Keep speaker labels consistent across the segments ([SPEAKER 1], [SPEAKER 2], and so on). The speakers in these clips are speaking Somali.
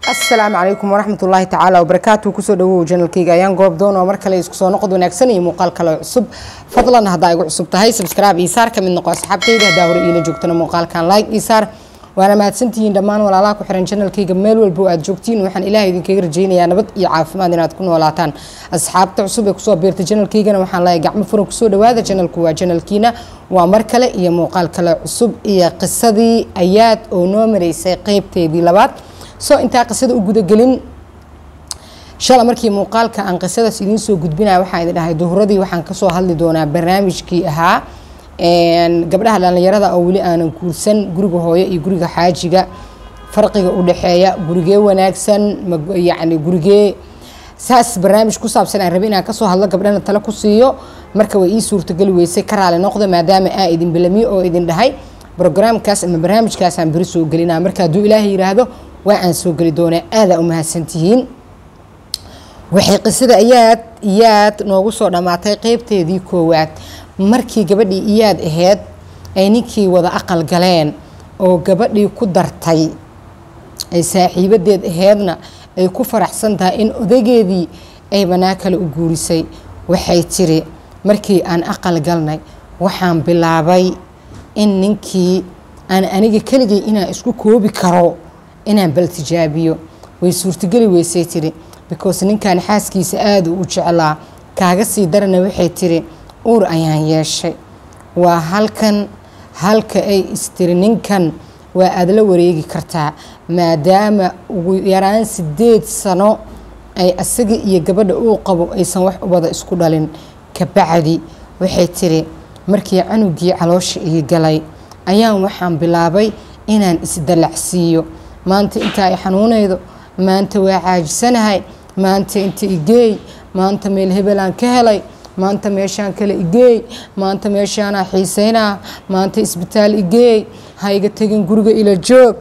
[SPEAKER 1] asalaamu calaykum waraxmatullaahi tacaala wabarakaatu kusoo dhawow janalkayga ayaan goob doon oo mar kale isku soo noqod wanaagsan iyo muuqaal kale cusub fadlan haddaa igu cusub tahay sabscribe iyo saar ka mid noqo asxaabtayda haddaa hore iila joogtana muuqaalkan like iyo saar waana mahadsantihiin dhammaan walaalaha ku xiran janalkayga meel walba oo aad joogtiin waxaan ilaahay idinkaga rajaynayaa nabad iyo caafimaad inaad ku noolaataan asxaabta cusub ee kusoo biirta janalkaygana waxaan leeyahay gacmo furan kusoo dhawaada janalku waa janalkiina waa mar kale iyo muuqaal kale cusub iyo qisadii ayaad oo noo maraysay qeybteedii labaad soo intaa qisada u gudagelin shala markii muuqaalka aan qisadaas idiin soo gudbinaya waxaan idin dhahay duhuradii waxaan kasoo hadli doonaa barnaamijkii ahaa gabdhaha dhallinyarada oo weli aanan guursan guriga hooyo iyo guriga xaajiga farqiga u dhexeeya gurigee wanaagsan yacni gurigee saas barnaamij ku saabsan aan rabay inaan kasoo hadlo gabdhana tale ku siiyo marka way ii suurtageli weysay ka raali noqda maadaama aa idin bilamiyo oo idin dhahay brograamkaas ama barnaamijkaasaan beri soo gelinaa marka hadduu ilaahay yiraahdo waa aan soo geli doonaa aadaa u mahadsantihiin waxay qisada iyaad iyaad noogu soo dhammaatay qeybteedii koowaad markii gabadhii iyaad ahayd ay ninkii wada aqal galeen oo gabadhii ku dartay ay saaxiibadeed aheydna ay ku faraxsan tahay in odageedii ay banaa kale u guurisay waxay tiri markii aan aqal galnay waxaan bilaabay in ninkii aan aniga keligay inaan isku koobi karo inaan bal tijaabiyo way suurtageli weysay tiri because ninkan xaaskiisa aada u jeclaa kaaga sii darana waxay tiri uur ayaan yeeshay waa halkan halka ay istiri ninkan waa aada la wareegi kartaa maadaama ugu yaraan sideed sano ay asaga iyo gabadha uu qabo aysan wax ubada isku dhalin kabacdi waxay tiri markii canugii caloosha ii galay ayaan waxaan bilaabay inaan isdalacsiiyo maanta inta ay xanuunaydo maanta waa caajisanahay maanta inta igeey maanta meel hebelaan ka helay maanta meeshaan kale igeey maanta meeshaanaa xiiseynaa maanta isbitaal igeey ha iga tegin guriga ila joog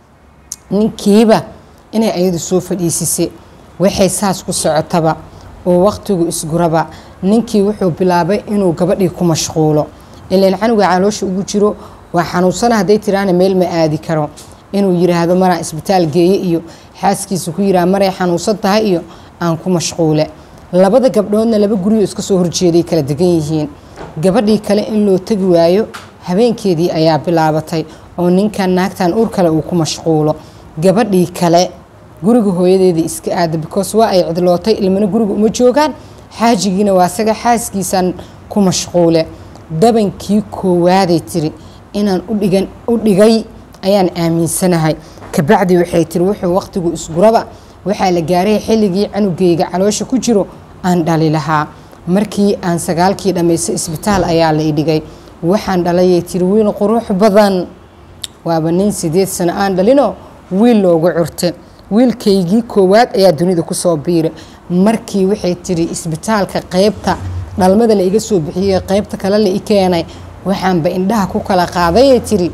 [SPEAKER 1] ninkiiba inay ayadu soo fadhiisisay waxay saas ku socotaba oo waqtigu isguraba ninkii wuxuu bilaabay inuu gabadhii ku mashquulo ilaan canuga caloosha ugu jiro waa xanuunsana hadday tiraana meel ma aadi karo inuu yiraahdo maraa isbitaal geeye iyo xaaskiisa ku yiraa maray xanuunsan tahay iyo aan ku mashquule labada gabdhoodna laba guriyo iska soo horjeeday kala degan yihiin gabadhii kale in loo tegi waayo habeenkeedii ayaa bilaabatay oo ninkan naagtan uur kale uu ku mashquulo gabadhii kale guriga hooyadeedii iska aada because waa ay cidlootay ilmana guriga uma joogaan xaajigiina waa saga xaaskiisan ku mashquule dabankii koowaaday tiri inaan udhigan u dhigay ayaan aaminsanahay kabacdi waxay tiri wuxuu waqtigu isguraba waxaa la gaaray xilligii canugeyga caloosha ku jiro aan dhali lahaa markii aan sagaalkii dhammaystay isbitaal ayaa la idhigay waxaan dhalayay tiri wiil qurux badan waaba nin sideed sano aan dhalino wiil loogu curta wiilkaygii koowaad ayaa dunida kusoo biira markii waxay tiri isbitaalka qeybta dhalmada la iga soo bixiyey qeybta kale la i keenay waxaanba indhaha ku kala qaadayay tiri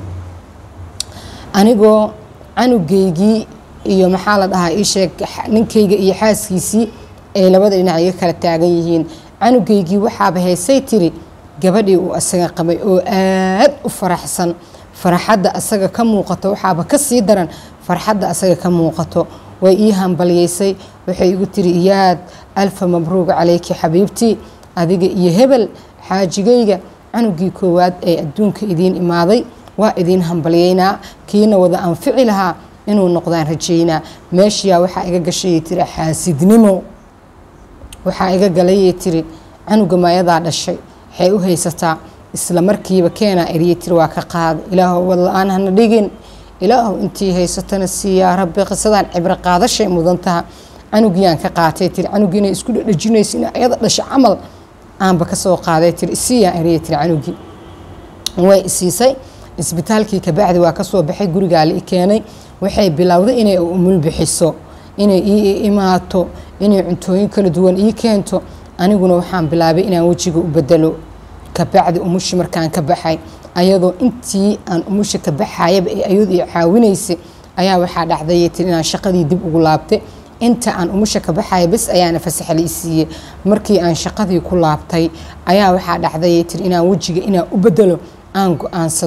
[SPEAKER 1] anigoo canugeygii iyo maxaa la dhahaa iisheeg ninkayga iyo xaaskiisii ay labada dhinac iga kala taagan yihiin canugeygii waxaaba haysay tiri gabadhii uu asaga qabay oo aad u faraxsan farxadda asaga ka muuqato waxaaba ka sii daran farxadda asaga ka muuqato way ii hambalyeysay waxay igu tiri iyaad alfa mabruuq calayki xabiibtii adiga iyo hebel xaajigayga canugii koowaad ee adduunka idiin imaaday waa idiin hambalyeynaa kiina wada anfici lahaa inuu noqdaan rajeynaa meeshiyaa waxaa iga gashayay tiri xaasidnimo waxaa iga galayay tiri canuga maayadaa dhashay waxay u haysataa isla markiiba keenaa eriyay tiri waa ka qaada ilaahow wad-la-aan hana dhigin ilaahow intii haysatana siiyaa rabbi qisadaan cibro qaadashay mudan taha canugiiyaan ka qaatay tiri canugii inay isku dhadhajinayso in ayada dhasha camal aanba kasoo qaaday tiri isiiyaan eriyay tiri canugii way isiisay isbitaalkii kabacdi waa kasoo baxay gurigaa la i keenay waxay bilowday inay umul bixiso inay ii imaato inay cuntooyin kala duwan ii keento aniguna waxaan bilaabay inaan wejiga u bedelo kabacdi umushi markaan ka baxay ayadoo intii aan umusha ka baxayaba ee ayadu i caawinaysay ayaa waxaa dhacdayay tiri inaan shaqadii dib ugu laabtay inta aan umusha ka baxaya bes ayaana fasax la i siiyey markii aan shaqadii ku laabtay ayaa waxaa dhacdayay tiri inaan wejiga inaan u bedelo aan go-aansaday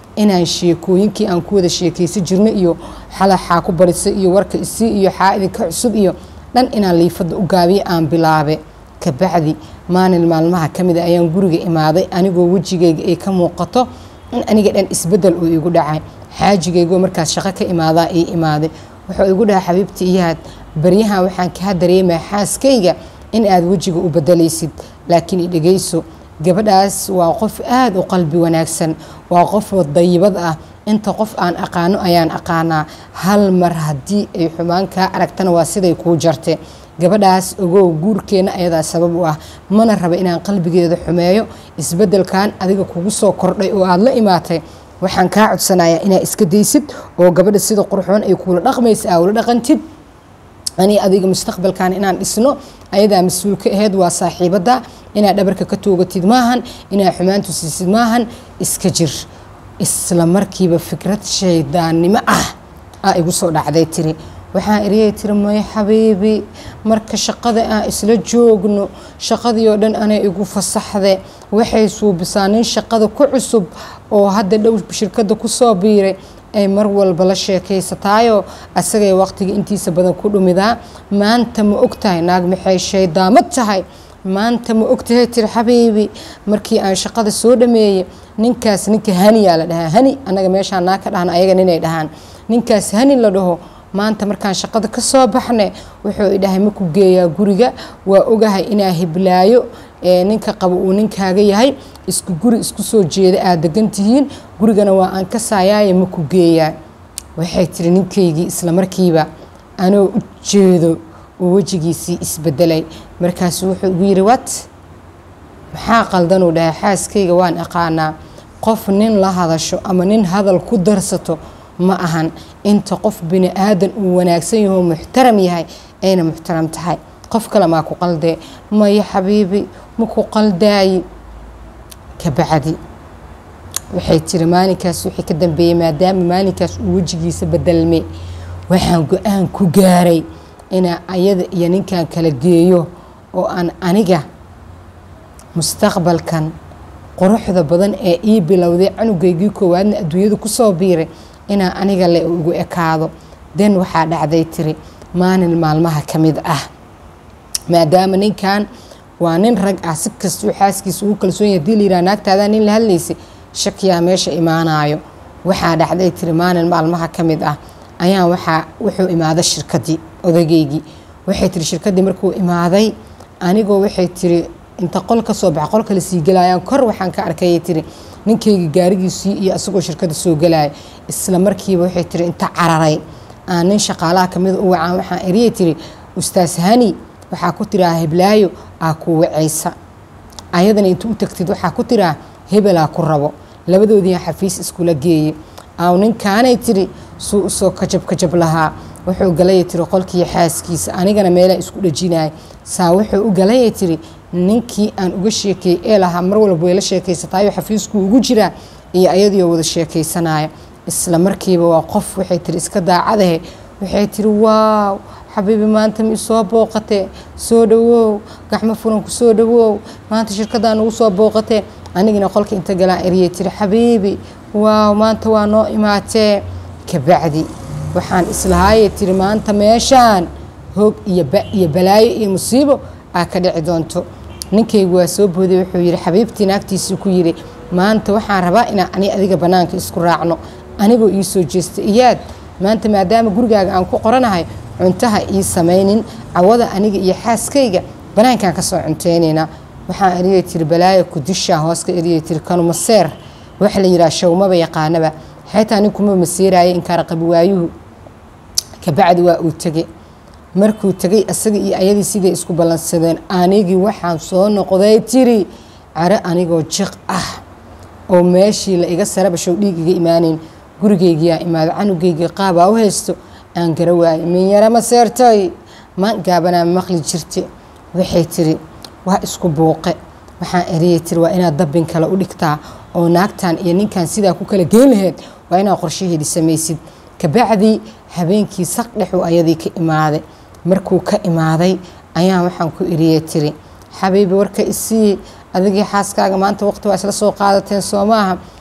[SPEAKER 1] inaan sheekooyinkii aan ku wada sheekaysan jirno iyo xalaxaa ku barisay iyo warka isii iyo xaa idinka cusub iyo dhan inaan liifada u gaabiyo aan bilaabe kabacdi maalin maalmaha ka mid a ayaan guriga imaaday anigoo wejigayga ay ka muuqato in aniga dhan isbedel uu igu dhacay xaajigaygoo markaas shaqo ka imaadaa ii imaaday wuxuu igu dhahay xabiibti iyaad baryahan waxaan kaa dareemaa xaaskayga in aad wejiga u bedelaysid laakiin idhegayso gabadhaas waa qof aada u qalbi wanaagsan waa qof dayibad ah inta qof aan aqaano ayaan aqaanaa hal mar haddii ay xumaan kaa aragtana waa siday kuu jarte gabadhaas ogow guurkeenna ayadaa sabab u ah mana raba inaan qalbigeeda xumeeyo isbedelkan adiga kugu soo kordhay oo aada la imaatay waxaan kaa codsanayaa inaad iska daysid oo gabadha sida qurxoon ay kuula dhaqmaysa aa ula dhaqantid ani adiga mustaqbalkan inaan dhisno ayadaa mas-uul ka aheyd waa saaxiibada inaad dhabarka ka toogatid maahan inaad xumaantu siisid maahan iska jir isla markiiba fikrad shaydaannimo ah aa igu soo dhacday tiri waxaan eriyay tiri may xabiibi marka shaqada aan isla joogno shaqadii oo dhan anay igu fasaxde waxay suubisaa nin shaqada ku cusub oo hadda dhow shirkadda kusoo biiray ay mar walba la sheekaysataayoo asagay waqtiga intiisa badan ku dhumidaa maanta ma ogtahay naag maxay shaydaamad tahay maanta ma ogtahay tiri xabiibi markii aan shaqada soo dhameeyey ninkaas ninka haniyaa la dhahaa hani annaga meeshaan naa ka dhahna ayaga ninay dhahaan ninkaas hani la dhaho maanta markaan shaqada ka soo baxne wuxuu idhahay maku geeyaa guriga waa ogahay inaa hiblaayo ninka qabo uu ninkaaga yahay isku guri isku soo jeeda aad degan tihiin gurigana waa aan ka saayaaye maku geeyaa waxay tiri ninkaygii isla markiiba anoo u jeedo oo wejigiisii isbedelay markaasu wuxuu igu yidhi wat maxaa qaldanuu dhahay xaaskayga waan aqaanaa qof nin la hadasho ama nin hadal ku darsato ma ahan inta qof bini aadan uu wanaagsan yaho muxtaram yahay ayna muxtaram tahay qof kale maa ku qaldee maya xabiibi maku qaldaayi kabacdi waxay tiri maalinkaas wixii ka dambeeyey maadaama maalinkaas uu wejigiisa bedelme waxaan go-aan ku gaaray inaa ayada iyo ninkan kala geeyo oo aan aniga mustaqbalkan quruxda badan ee ii bilowday canugaygii koowaadna adduunyada kusoo biiray inaa aniga le ugu ekaado den waxaa dhacday tiri maalin maalmaha ka mid ah maadaama ninkan waa nin rag ah si kastuu xaaskiisa ugu kalsoon yahay hadii layidhaha naagtaadaa nin la hadlaysay shakiyaa meesha imaanayo waxaa dhacday tiri maalin maalmaha ka mid ah ayaa waxaa wuxuu imaaday shirkadii odageygii waxay tiri shirkadii markuu imaaday anigoo waxay tiri inta qol ka soo baxa qolka la sii gelayaan kor waxaan ka arkayay tiri ninkayga gaarigiisii iyo asagoo shirkada soo gelaya isla markiiba waxay tiri inta cararay aan nin shaqaalaha kamida u wacaan waxaan eriyay tiri ustaas hani waxaa ku tiraa heblaayo aa ku wacaysa ayadana inta u tagtid waxaa ku tiraa hebelaa ku rabo labadoodiian xafiis iskula geeyey aw ninkaanay tiri suu usoo kajab kajab lahaa wuxuu galaya tiri qolkii xaaskiisa anigana meelaa isku dhajinaya saa wuxuu u galaya tiri ninkii aan uga sheekeeyey ee lahaa mar walba way la sheekaysataayo xafiisku ugu jiraa iyo ayadiioo wada sheekaysanaya isla markiiba waa qof waxay tiri iska daacadahe waxay tiri waaw xabiibi maanta ma isoo booqatee soo dhawow gacmo furanku soo dhawow maanta shirkaddaa nagu soo booqatee anigina qolka inta galaan eriyay tiri xabiibi waaw maanta waa noo imaatee kabacdi waxaan islahaayay tiri maanta meeshaan hoog iyo ba iyo balaayo iyo musiibo aa ka dhici doonto ninkaygu waa soo booday wuxuu yidhi xabiibtii naagtiisii ku yidhi maanta waxaan rabaa inaan ani adiga bannaanka isku raacno anigoo ii soo jeesta iyaad maanta maadaama gurigaaga aan ku qoranahay cuntaha ii samaynin cawada aniga iyo xaaskayga bannaankaan ka soo cunteynaynaa waxaan eriyay tiri balaaya kudishaa hoos ka eriyay tiri kanumaseer waxa la yidhaha shawmaba yaqaanaba xaytaa ninkuma masiiraayo inkaara qabi waayuhu kabacdi waa uu tegey markuu tegay asaga iyo ayadii siday isku ballansadeen anigii waxaan soo noqday tiri care anigoo jiq ah oo meeshii la iga sarabashow dhiig iga imaanayn gurigaygiyaa imaado canugaygii qaabaa u haysto aan gara waayay min yara ma seertay ma gaabanaa maqli jirte waxay tiri waa isku buuqe waxaan eriyay tiri waa inaad dabbin kale u dhigtaa oo naagtan iyo ninkan sidaa ku kala geen laheyd waa inaad qorshaheedii samaysid kabacdii habeenkii saq dhexuu ayadii ka imaaday markuu ka imaaday ayaan waxaan ku eriyay tiri xabiibi warka isii adigii xaaskaaga maanta waqti waa isla soo qaadateen soo maaha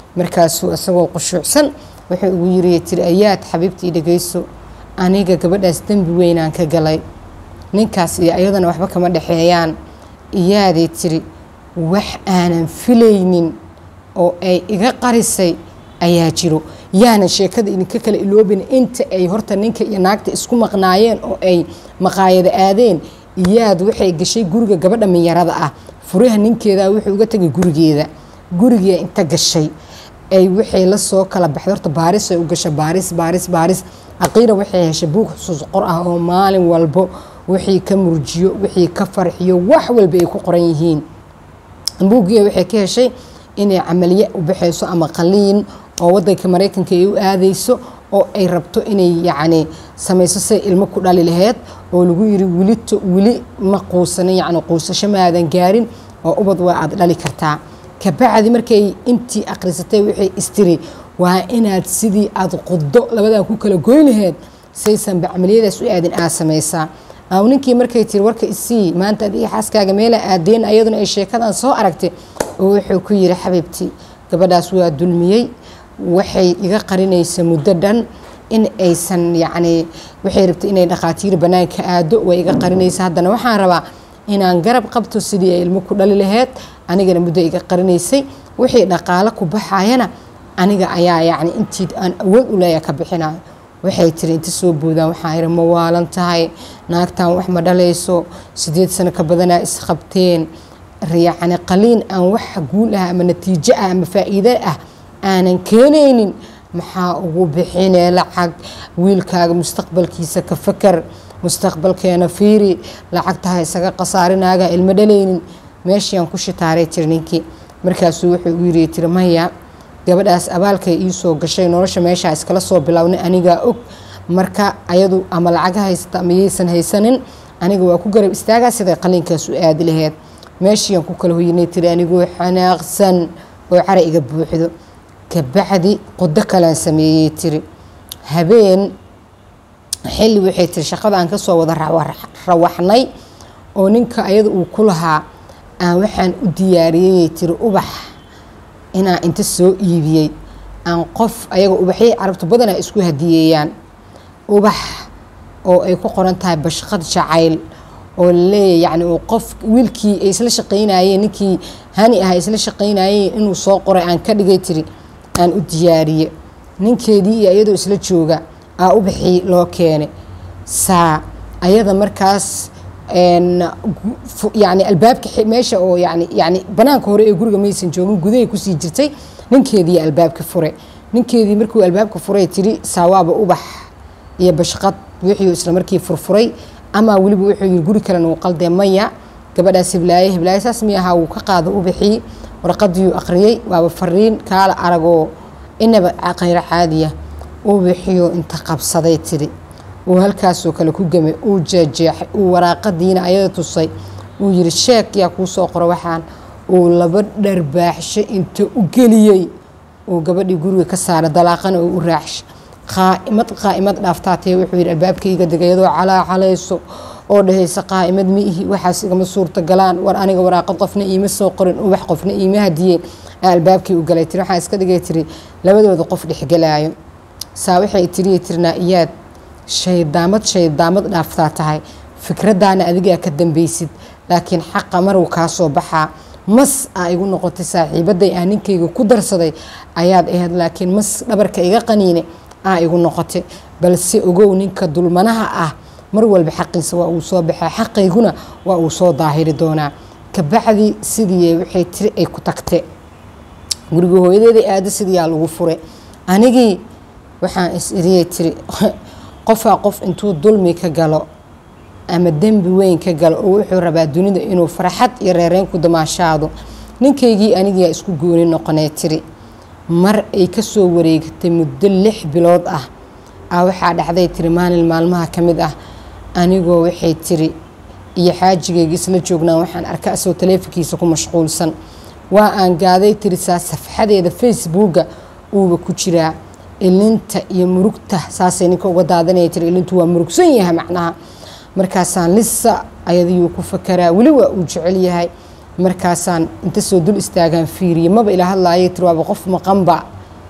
[SPEAKER 1] markaasuu isagoo qushuucsan wuxuu ugu yiri tiri ayaad xabiibtii dhegeyso aniga gabadhaas dembi weynaan ka galay ninkaas iyo ayadana waxba kama dhexeeyaan iyaaday tiri wax aanan filaynin oo ay iga qarisay ayaa jiro yaanan sheekada idinka kala iloobin inta ay horta ninka iyo naagta isku maqnaayeen oo ay maqaayada aadeen iyaad waxay gashay guriga gabadha minyarada ah furaha ninkeeda wuxuu uga tegay gurigeeda gurigee inta gashay ay waxay la soo kala baxday horta baaris ay u gashay baaris baaris baaris aqiira waxay heshay buug xusuus qor ah oo maalin walbo wixii ka murjiyo wixii ka farxiyo wax walba ay ku qoran yihiin buuggiia waxay ka heshay inay camaliye u baxayso ama qaliin oo wadanka maraykanka ay u aadayso oo ay rabto inay yacni samayso say ilmo ku dhali laheyd oo lagu yiri welito weli ma quusanin yacni quusasho maadan gaarin oo ubad waa aada dhali kartaa kabacdi markay intii akhrisatay waxay istiri waa inaad sidii aada qudo labadan ku kala goyn laheyd saysanba camaliyadaas u aadin aad samaysaa aw ninkii markay tiri warka isii maanta adiga xaaskaaga meela aadeen ayaduna ay sheekadan soo aragtay oo wuxuu ku yiri xabiibtii gabadhaas waa dulmiyey waxay iga qarinaysa muddo dhan in aysan yacni waxay rabtay inay dhakhaatiir bannaanka aado way iga qarinaysa haddana waxaan rabaa inaan garab qabto sidii ay ilmo ku dhali laheyd anigana muddo iga qarinaysay wixii dhaqaalo ku baxayana aniga ayaa yacni intii aan awood u leeya ka bixinayo waxay tiri inta soo boodaan waxaa yidhi ma waalan tahay naagtan wax ma dhalayso sideed sano ka badanaa isqabteen yacni qaliin aan wax guul ah ama natiijo ah ama faa'iide ah aanan keenaynin maxaa ugu bixinee lacag wiilkaaga mustaqbalkiisa ka fakar mustaqbalkeena fiiri lacagtaha isaga khasaarinaaga ilmo dhalaynin meeshiiaan ku shitaaray tiri ninkii markaasuu wuxuu u yiri tiri maya gabadhaas abaalkay iisoo gashay nolosha meeshaa iskala soo bilownay anigaa og marka ayadu ama lacaga haysata ama yaysan haysanin aniga waa ku garab istaagaa siday qaliinkaas u aadi laheyd meeshiiaan ku kala hoynay tiri anigoo xanaaqsan oo cara iga buuxdo kabacdi qudo kalean sameeyey tiri habeen xilli waxay tiri shaqada aan kasoo wada rawaxnay oo ninka ayada uu ku lahaa aan waxaan u diyaariyeyay tiri ubax inaan inta soo iibiyey aan qof ayaga ubaxyay carabtu badanaa isku hadiyeeyaan ubax oo ay ku qoran tahay bashqad jacayl oo laleeyahy yani uu qof wiilkii ay isla shaqaynayeen ninkii hani ah isla shaqaynayeen inuu soo qoray aan ka dhigay tiri aan u diyaariye ninkeedii iyo iyadoo isla jooga aa ubaxii loo keenay saa ayada markaas yani albaabka meesha oo yani yani banaanka hore ee guriga maysan joogin gudahay kusii jirtay ninkeedii albaabka fure ninkeedii markuu albaabka furay tiri saawaaba ubax iyo bashqad wixii isla markii furfuray ama weliba wuxuu yiri guri kalena uu qaldee maya gabadhaas hiblaaye hiblaaye saas miyaha wuu ka qaado ubaxii warqadiiyuu aqriyey waaba fariin kaala aragoo inaba khayro caadiya ubaxiyo inta qabsaday tiri uu halkaasoo kale ku gemay uu jeejeexay uu waraaqadiina ayada tusay uu yiri sheek yaa kuu soo qoro waxaan uu laba dharbaaxsho inta u geliyey uu gabadhii guriga ka saara dalaaqana uu u raaxsha qaa'imad qaa'imad dhaaftaatee wuxuu yidhi albaabkayga degayadoo calaa calayso oo dhahaysa qaa'imad ma ihi waxaas igama suurta galaan war aniga waraaqad qofna iima soo qorin ubax qofna iima hadiyeen albaabkii u galay tiri waxaan iska dhigay tiri labadooda qof dhexgelaayo saa waxay tiriya tirnaa iyaad shaydaamad shaydaamad dhaaftaa tahay fikraddaana adigaa ka dambeysid laakiin xaqa maruu kaa soo baxaa mas aa igu noqotay saaxiibaday aa ninkayga ku darsaday ayaad ahayd laakiin mas dhabarka iga qaniine aa igu noqotay balse ogow ninka dulmanaha ah mar walba xaqiisa waa uu soo baxaa xaqayguna waa uu soo daahiri doonaa kabacdi sidii waxay tiri ay ku tagte guriga hooyadeeda aada sidiyaa lagu fure anigii waxaan is iriyay tiri qofaa qof intuu dulmi ka galo ama dembi weyn ka galo oo wuxuu rabaa dunida inuu farxad iyo reereyn ku damaashaado ninkaygii anigiyaa isku gooni noqonee tiri mar ay kasoo wareegatay muddo lix bilood ah a waxaa dhacday tiri maalin maalmaha ka mid ah anigoo waxay tiri iyo xaajigayga isla joognaan waxaan arka asoo taleefonkiisa ku mashquulsan waa aan gaaday tiri saa safxadeeda facebooka uuba ku jiraa ilinta iyo murugta saasay ninka uga daadanaya tiri ilintu waa murugsan yahay macnaha markaasaan lisa ayadiyuu ku fakaraa weli waa uu jecel yahay markaasaan inta soo dul istaagaan fiiriye maba ila hadlaayay tiri waaba qof maqanba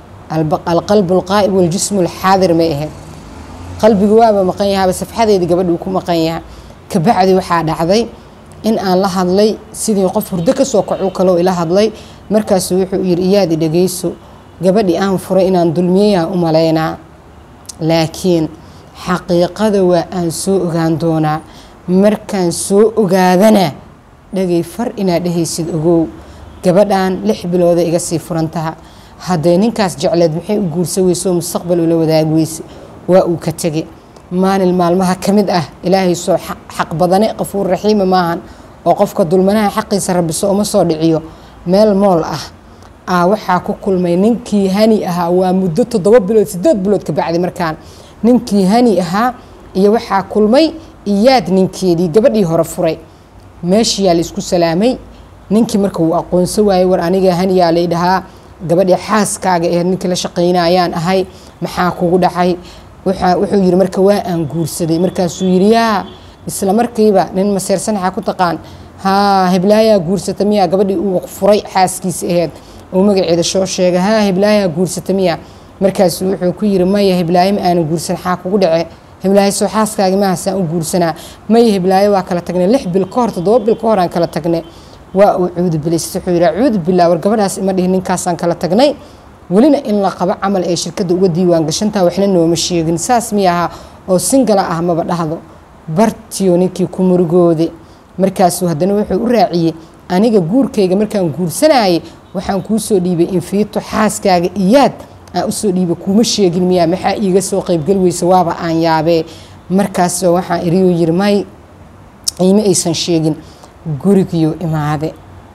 [SPEAKER 1] alqalbu alqaa'ib waljismu alxaadir may ahayd qalbigu waaba maqan yahaaba safxadeedii gabadhuu ku maqan yaha kabacdi waxaa dhacday in aan la hadlay sidii qof hurdo kasoo kacu kaloo ila hadlay markaasu wuxuu yiri iyaadi dhageyso gabadhii aan furay inaan dulmiyayaan u malaynaa laakiin xaqiiqada waa aan soo ogaan doonaa markaan soo ogaadana dhagay far inaad dhehaysid ogow gabadhan lix bilooda iga sii furantaha hadday ninkaas jecleed maxay u guursa weyso mustaqbal ula wadaag weyse waa uu ka tege maalin maalmaha ka mid ah ilaahay soo xaq badane qafuur raxiima maahan oo qofka dulmanaha xaqiisa rabiso uma soo dhiciyo meel mool ah aa waxaa ku kulmay ninkii hani ahaa waa muddo toddoba bilood sideed bilood ka bacdi markaan ninkii hani ahaa iyo waxaa kulmay iyaad ninkeedii gabadhii hore furay meeshiyaa la isku salaamay ninkii marka uu aqoonso waayey war aniga haniyaa lay dhahaa gabadhii xaaskaaga ee ninkii la shaqaynayaan ahay maxaa kugu dhacay wuxuu yiri marka waa aan guursaday markaasuu yiri yaa isla markiiba nin maseersan waxaa ku taqaan haa heblaayaa guursata miyaa gabadhii uu furay xaaskiisa aheyd uu magaceeda soo sheegay haa heblaayaa guursata miyaa markaasuu wuxuu ku yiri maya heblaayo ma aanan guursan xaa kugu dhace heblaayo soo xaaskaagi mahasaan u guursanaa maya heblaayo waa kala tagnay lix bil ka hor toddoba bil ka hor aan kala tagnay waa uu cuudubilaystay wuxuu yidhi cuudu billah war gabadhaas ima dhihin ninkaasaan kala tagnay welina in la qabo camal ay shirkadda uga diiwaan gashantaa waxna nooma sheegin saas miy ahaa oo singala ah maba dhahdo bartiyo ninkii ku murugoode markaasuu haddana wuxuu u raaciyey aniga guurkayga markaan guursanayay waxaan kuu soo dhiibay infiito xaaskaaga iyaad aan usoo dhiibay kuuma sheegin miyaa maxaa iiga soo qaybgeli weysa waaba aan yaabee markaas waxaan iriyuu yiri may iima aysan sheegin gurigiyo imaade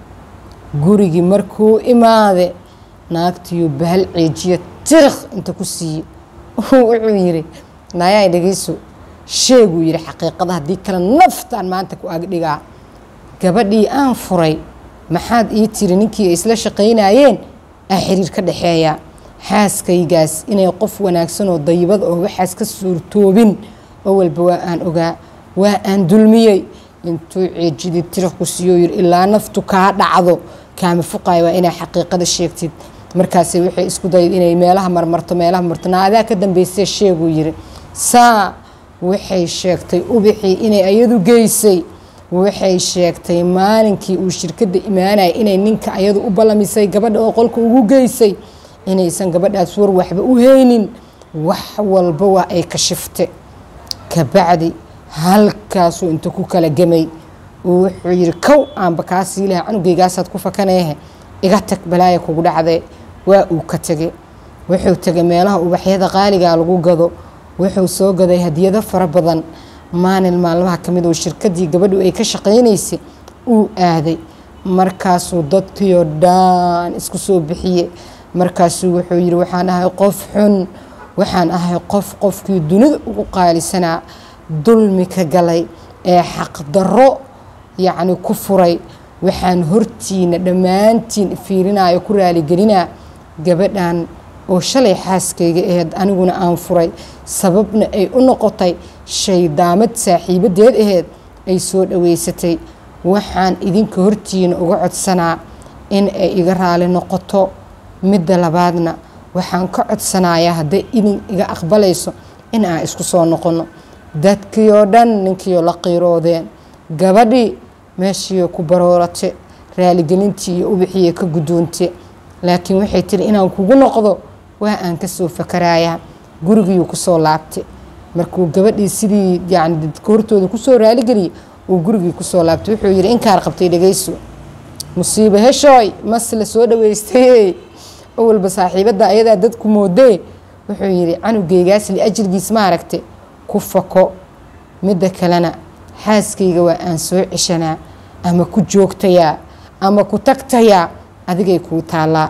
[SPEAKER 1] gurigii markuu imaade naagtiyo bahal ceejiya tirikh inta ku siiye wuxuu yiri naayaa dhegeyso sheeguu yiri xaqiiqada haddii kale naftaan maanta ku agdhigaa gabadhii aan furay maxaad ii tiri ninkii ay isla shaqaynayeen aa xiriir ka dhexeeya xaaskaygaas inay qof wanaagsan oo dayibad oo waxaas ka suurtoobin oo walba waa aan ogaa waa aan dulmiyey intuu ceejidii tirikh ku siiyo yiri ilaa naftu kaa dhacdo kaama fuqayo waa inaa xaqiiqada sheegtid markaase waxay isku dayad inay meelaha marmarto meelaha marto naadaa ka dambeysee sheeguu yiri saa waxay sheegtay ubixii inay ayadu geysay waxay sheegtay maalinkii uu shirkadda imaanaya inay ninka ayadu u ballamisay gabadha oo qolka ugu geysay inaysan gabadhaas war waxba u haynin wax walba waa ay kashifte kabacdi halkaasuu inta ku kala gemay wuxuu yiri kow aanba kaa sii laha canugeygaasaad ku fakaneehe iga tag balaaya kugu dhacdee waa uu ka tegay wuxuu tegay meelaha ubaxyada qaaligaa lagu gado wuxuu soo gaday hadiyado fara badan maalin maalmaha ka mid oo shirkadii gabadhu ay ka shaqaynaysay uu aaday markaasuu dadkiio dhan isku soo bixiye markaasuu wuxuu yiri waxaan ahay qof xun waxaan ahay qof qofkii dunida ugu qaalisanaa dulmi ka galay ee xaqdarro yacni ku furay waxaan hortiina dhammaantiin fiirinayo ku raaligelinaa gabadhan oo shalay xaaskayga aheyd aniguna aan furay sababna ay u noqotay shaydaamad saaxiibadeed aheyd ay soo dhaweysatay waxaan idinka hortiina uga codsanaa in ay iga raali noqoto midda labaadna waxaan ka codsanayaa hadday idin iga aqbalayso in aan isku soo noqono dadkii oo dhan ninkiioo la qiiroodeen gabadhii meeshiioo ku baroorate raaligelintii iyo ubixiiyo ka guddoonte laakiin waxay tiri inaan kugu noqdo waa aan kasoo fakarayaa gurigiiuu kusoo laabtay markuu gabadhii sidii yani dadka hortooda kusoo raaligeliyay uu gurigii kusoo laabtay wuxuu yidhi inkaar qabtay dhegeyso musiibo heshooy mas la soo dhaweystay awalba saaxiibadda ayadaa dadku moodee wuxuu yidhi canugeygaas liajilgiis ma aragte ku fako midda kalena xaaskayga waa aan soo ceshanaa ama ku joogtayaa ama ku tagtayaa adigay kuu taallaa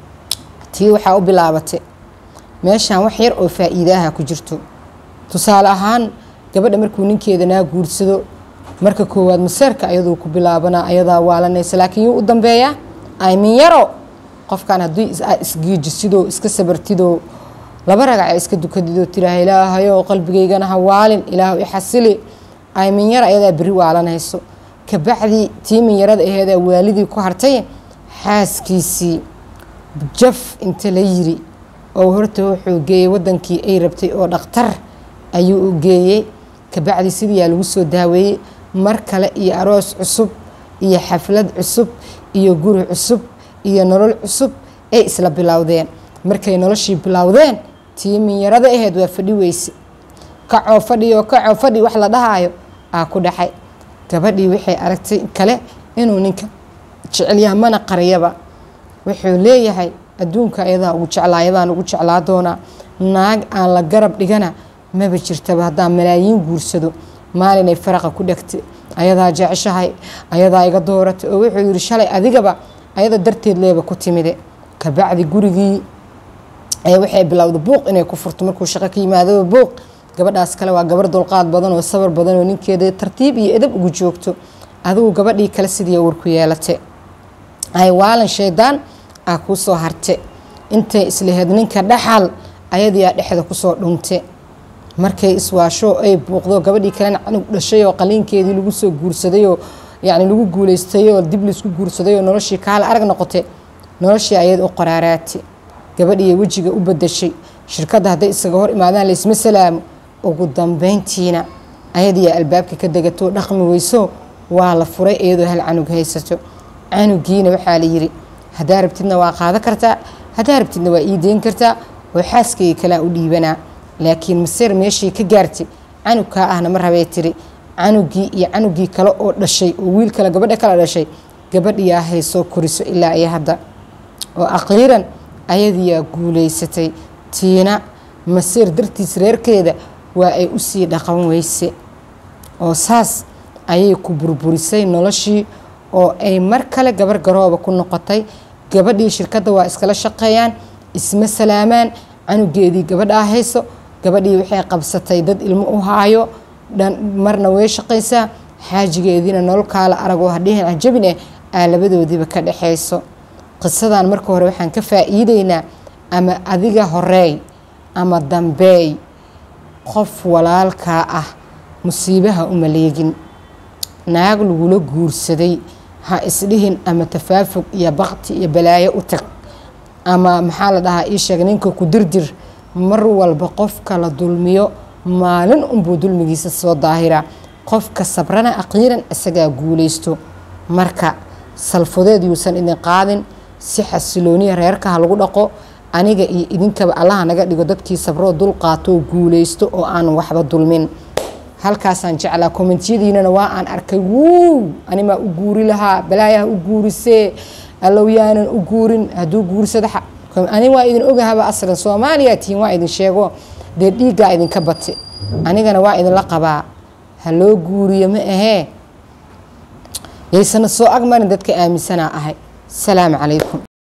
[SPEAKER 1] tii waxaa u bilaabatay meeshaan wax yar oo faa'iidaaha ku jirto tusaale ahaan gabadha markuu ninkeeda naa guursado marka koowaad maseerka ayaduu ku bilaabanaa ayadaa waalanaysa laakiin yuu u dambeeyaa aymin yaro qofkan haddii isgiijisidoo iska sabartidoo laba ragaca iska dukadidoo tiraah ilaahayo qalbigaygana ha waalin ilaahu ixasili aymin yar ayadaa beri waalanayso kabacdii tiimin yarada aheeda waalidii ku hartay xaaskiisii jaf inta la yiri oo horta wuxuu geeyey wadankii ay rabtay oo dhakhtar ayuu u geeyey kabacdi sidiiyaa lagu soo daaweeyey mar kale iyo aroos cusub iyo xaflad cusub iyo guri cusub iyo nolol cusub ay isla bilowdeen markay noloshii bilowdeen tiimin yarada aheyd waa fadhi weyse kacoo fadhiyo kacoo fadhi wax la dhahaayo aa ku dhaxay gabadhii waxay aragtay kale inuu ninka jecelyaha mana qariyaba wuxuu leeyahay adduunka ayadaa ugu jeclaa ayadaan ugu jeclaa doonaa naag aan la garab dhigana maba jirtaba haddaan malaayiin guursado maalinay faraqa ku dhegtay ayadaa jeceshahay ayadaa iga dooratay oo wuxuu yidhi shalay adigaba ayada darteed leeba ku timide kabacdi gurigii waxay bilowda buuq inay ku furto markuu shaqo ka yimaadaba buuq gabadhaas kale waa gabar dulqaad badan oo sabar badan oo ninkeeda tartiib iyo edab ugu joogto adigu gabadhii kale sidii warku yeelate ay waalan shaydaan aa kuu soo harte intay islaheed ninka dhaxal ayadiyaa dhexda kusoo dhunte markay iswaasho ay buuqdo gabadhii kalena canug dhashay oo qaliinkeedii lagu soo guursadayoo yacni lagu guulaystayoo dib laisku guursadayoo noloshii kaala arag noqote noloshii ayad u qoraaraati gabadhiiy wejiga u badashay shirkadda hadday isaga hor imaadaan laysma salaamo ugu dambeyntiina ayadiyaa albaabka ka degatoo dhaqmi weyso waa la furay iyadoo hal canug haysato canugiina waxaa la yiri haddaa rabtidna waa qaado kartaa haddaa rabtidna waa ii deyn kartaa oo xaaskayga kalea u dhiibanaa laakiin maseer meeshii ka gaartay canugkaa ahna ma rabee tiri canugii iyo canugii kale oo dhashay oo wiil kale gabadha kala dhashay gabadhiyaa haysoo koriso ilaa iyo hadda oo aqiiran ayadiyaa guulaysatay tiina maseer dartiis reerkeeda waa ay usii dhaqan weyse oo saas ayay ku burburisay noloshii oo ay mar kale gabar garooba ku noqotay gabadhii shirkadda waa iskala shaqeeyaan isma salaamaan canugeedii gabadhaa hayso gabadhii waxay qabsatay dad ilmo u haayo marna way shaqaysaa xaajigeediina nolol kaala aragoo hadhihin cajabin eh aa labadoodiiba ka dhexayso qisadan marka hore waxaan ka faa'iideynaa ama adiga horeey ama dambeey qof walaalkaa ah musiibaha uma leegin naag lagula guursaday ha isdhihin ama tafaafug iyo bakti iyo balaayo u tag ama maxaa la dhahaa ii sheeg ninka ku dirdir mar walba qofka la dulmiyo maalin unbuu dulmigiisa soo daahiraa qofka sabrana aqiiran isagaa guulaysto marka salfudeed yuusan idin qaadin si xasilooniya reerkaha lagu dhaqo aniga iyo idinkaba allaha naga dhigo dadkii sabroo dul qaatoo guulaysto oo aan waxba dulmin halkaasaan jeclaa kommentiyadiinana waa aan arkay wuu animaa u guuri lahaa balaayaha u guurisee allow yaanan u guurin hadduu guursada ani waa idin ogahaba aslan soomaaliya tihiin waa idin sheego dee dhiiggaa idinka bate anigana waa idinla qabaa ha loo guuriyo ma ahee yaysana soo agmarin dadka aaminsanaa ahay asalaamu calaykum